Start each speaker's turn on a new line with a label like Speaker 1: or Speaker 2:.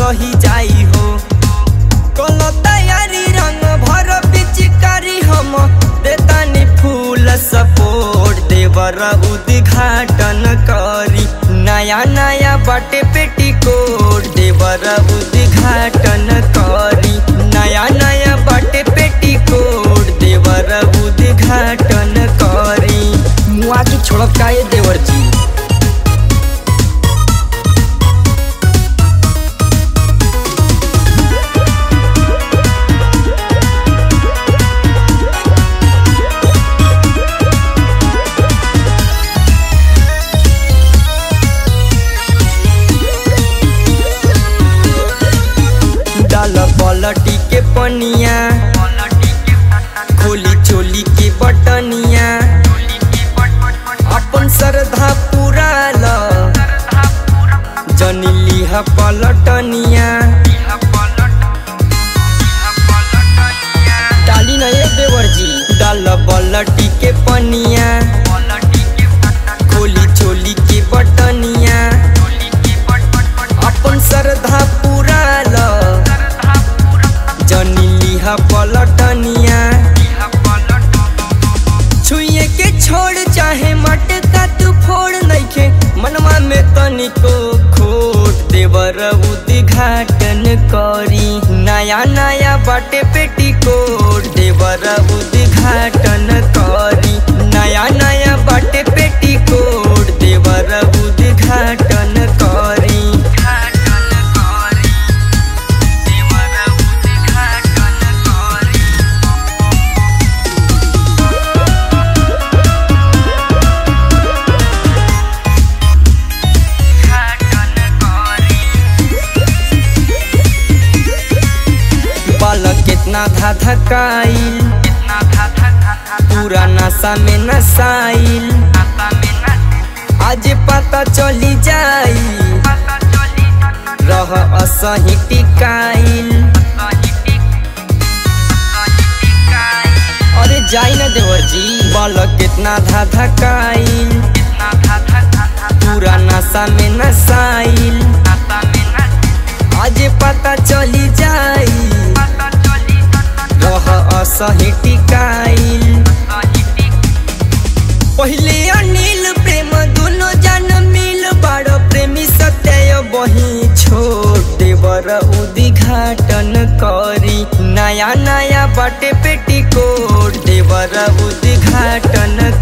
Speaker 1: रही जाई हो कल तैयारी रंग भर पिचकारी हम देतानी फूल सपोर्ट देवर उद्घाटन करी नया नया बाटे पेटीकोट देवर उद्घाटन करी नया नया बाटे पेटीकोट देवर उद्घाटन करी मुआ की छोड़त का ये देवर जी डाल पलटी के पनिया खोली चोली के बटनिया अपन श्रद्धा पूरा ल जनी लिहा पलटनिया डाली न ये देवर जी डाल पलटी के पनिया खोली चोली के बटनिया अपन श्रद्धा पूरा ल जनी लिहा पलटनिया छुए के छोड़ चाहे मटका तू फोड़ नइखे मनवा में तनिको खोट देवर उद्घाटन करी नया नया बाटे पेटीकोट देवर उद्घाटन करी नया नया बाटे पेटीकोट देवर उद्घाटन करी बालक कितना धा धकाइल पूरा नशा में नसाइल आज पता चली जाई रह असही टिकाइल अरे जाई ना देवर जी बालक कितना धा धकाइल पूरा नशा में नसाइल आज पता चली जाई रह असही टिकाइल पहिले अनिल प्रेम दोनों जन मिल बड़ प्रेमी सत्य बही छोट देवर उद्घाटन करी नया नया बाटे पेटीकोट देवर उद्घाटन